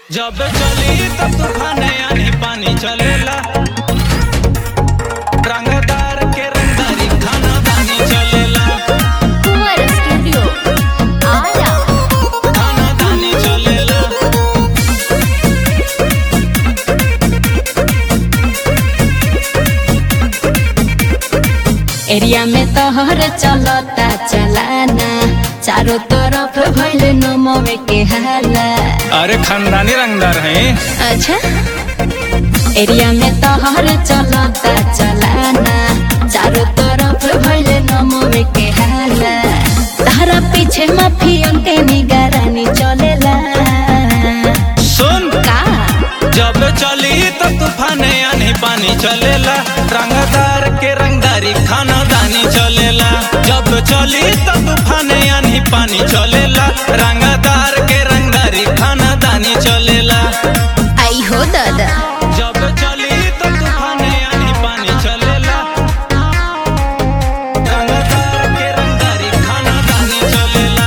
जब चली तब तूफान आनी पानी चलेला रंगदार के रंगदारी खाना दानी चलेला कुंवर स्टूडियो आरा खाना दानी चलेला एरिया में तोहर चलता चलाना चारों तरफ भइल नमवे के हाला अरे खानदानी रंगदार हैं अच्छा एरिया में तोहर चलता चलाना चारों तरफ भइल नमवे के हाला तारा पीछे माफियन के निगरानी चलेला सुन का जब चली तब तूफान आनी पानी चलेला रंगदार के रंगदारी खाना दानी चलेला जब चली तब तूफान आनी पानी चलेला रंगदार के रंगदारी खाना दानी चलेला आई हो दादा जब चली तब तूफान आनी पानी चलेला रंगदार के रंगदारी खाना दानी चलेला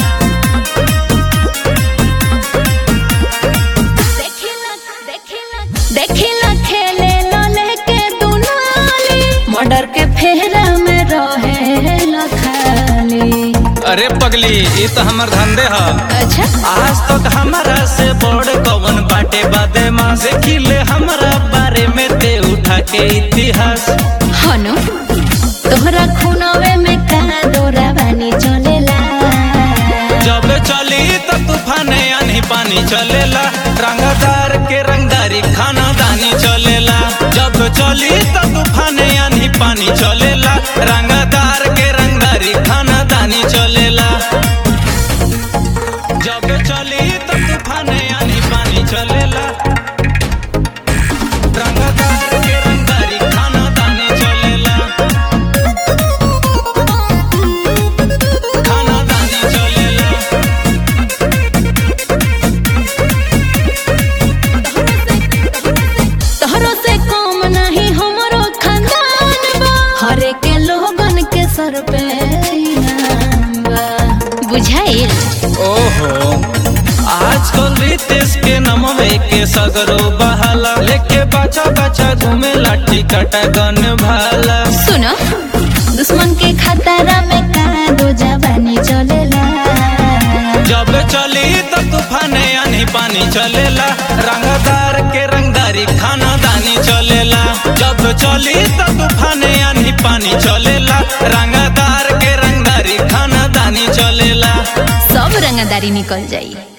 देखिला खेले लले के दुनाली मर्डर के फेरा में रहे लखाली अरे पगली ये तो हमर धंधे ह अच्छा आज तक हमारा से बड़ कवन बाटे बादे माँ से खिले हमारा बारे में ते उठा के इतिहास हनु तोहरा खूनवे में का डोरा बानी चलेला जब चली तो तूफान आनी पानी चलेला रंगदार के रंगदारी खाना दानी चलेला जब चली तो तूफान आनी पानी चलेला रंगदार के रंगदारी खाना दानी चलेला जब चली तो तूफान आनी पानी चलेला रंगदार के रंगदारी खाना दानी चलेला खाना दानी चलेला तोहरो से कम नहीं हमरो खानदान बा हरे के लोगन के सर पे इनाम बा बुझाइल ओहो आजकल रितेश के नमवे के सगरो बहाला लेके बचा बचा घूमे लाठी कटा गन भाला सुनो दुश्मन के खतरा में का दो जवानी चलेला जब चली तो तूफान आनी पानी चलेला रंगदार के रंगदारी खाना दानी चलेला जब चली तो तूफान आनी पानी चलेला रंगदार के रंगदारी खाना दानी चलेला सब रंगदारी निकल जाई